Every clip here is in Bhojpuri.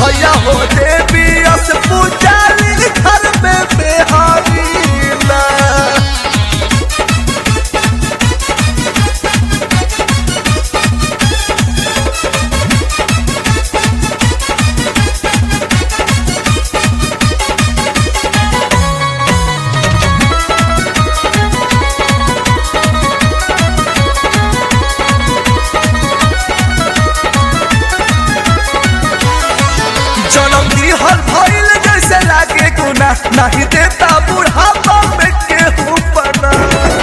भैया हो देवी अस पुजारी घर में बेहारी ना जन्म दिहल भइल जैसे लागे गुना नहीं देता बुढ़ापा में केहू पना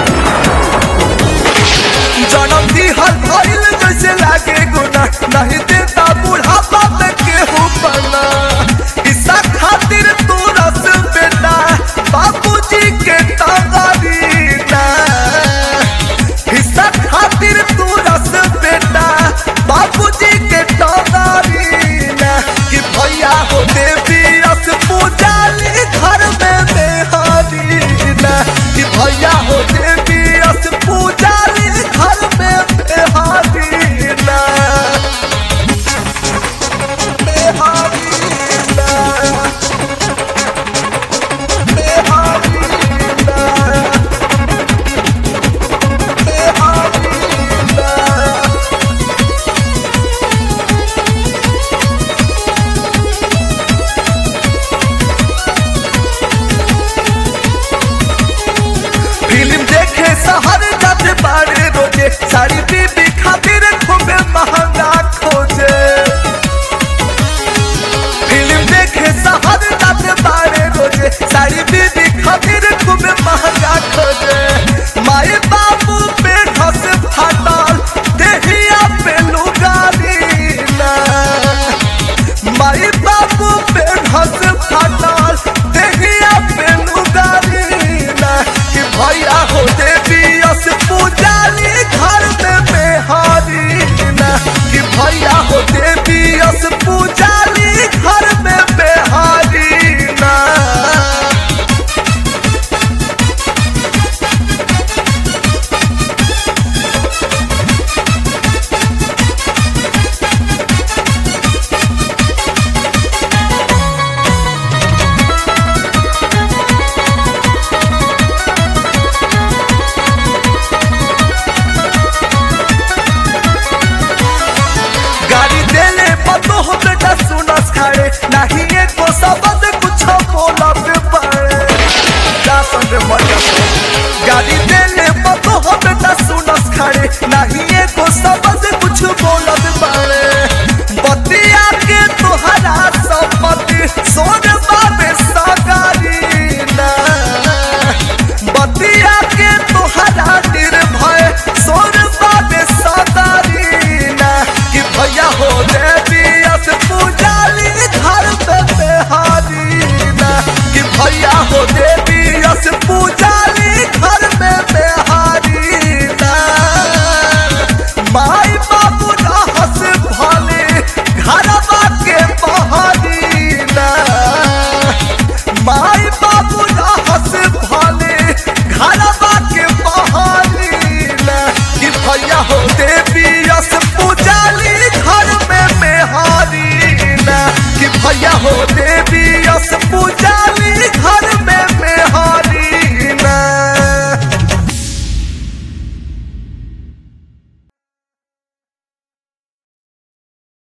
जन्म दिहल भइल जैसे लागे गुना नहीं देता बुढ़ापा में केहू पना ईसा खातिर तू रस बेटा बाबूजी के तगारी ना हिस्सा खातिर तू रस बेटा बाबूजी के तगारी ना कि भैया हो देवी रस पूजाली घर में बेहारी ना कि भैया हो देवी रस पूजाली घर में बेहारी ना बेहारी ना बेहारी ना बेहारी ना फिल्म देखे शहर जाते बारे रोजे साड़ी बीबी खातिर खूबे महंगा खोजे फिल्म देखे शहर जाते बारे रोजे साड़ी बीबी खातिर खूबे महंगा खोजे माए बाबू पे घस फाटल देहिया पे लुगारी ना माई बाबू पे घस फाटल देहिया पे लुगारी ना कि भैया हो देवी अस पूजाली घर में बेहारी ना कि भैया हो देवी अस पूजाली घर में बेहारी ना गाड़ी देले पतो हो बेटा सुनस खाए नहीं एको शब्द कुछ बोलब पड़े जा संग मजा गाड़ी देले पतो हो बेटा सुनस खाए नहीं एको शब्द कुछ बोलब पड़े बतिया के तोहरा सम्मति सोन बाबे सागारी ना बतिया के तोहरा निर्भय सोन बाबे सागारी ना कि भैया हो देवी अस पूजाली घर पे बेहारी ना कि भैया हो देवी अस पूजाली घर में बेहारी ना माई बाबू ना हंस भले घरवा के बहारी ना माई बाबू ना हंस भले घरवा के बहारी ना कि भैया हो देवी अस पूजाली घर में बेहारी ना कि भैया हो देवी अस पूजाली